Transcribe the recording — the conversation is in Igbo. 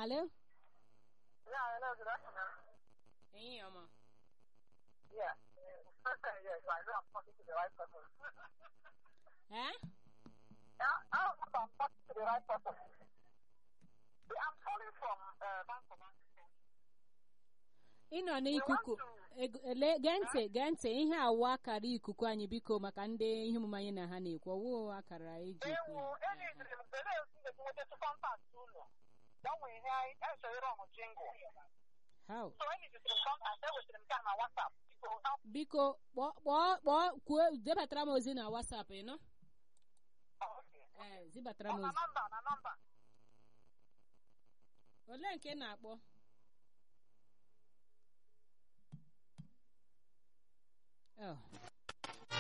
Hello? Yeah, hello, good afternoon. Ehihie ọma. Yeah. yes, I know I'm talking to the right person. Eh? yeah, I hope I'm talking to the right person. Yeah, I'm calling from uh, Bank of Africa. Ị nọ n'ikuku eg- ele- gee ntị gee ntị ihe awụ akara ikuku anyị biko maka ndị ihe omume anyị na ha na-ekwu ọwụ akara eji ekwu Ewu, ya. enidiri m bere esi ga-enweta kọntaktị ụlọ. Gbanwee ihe anyị echere ọmụ jingle. How? So enidiri m kọntaktị ewetara m nke a na WhatsApp. Biko, help biko kpọọ kpọọ kpọọ kwuo debatara m ozi na WhatsApp ị nọ Okay. ee zibatara Ọ m na ozi nọmba na nọmba. olee nke ị na-akpọ Oh.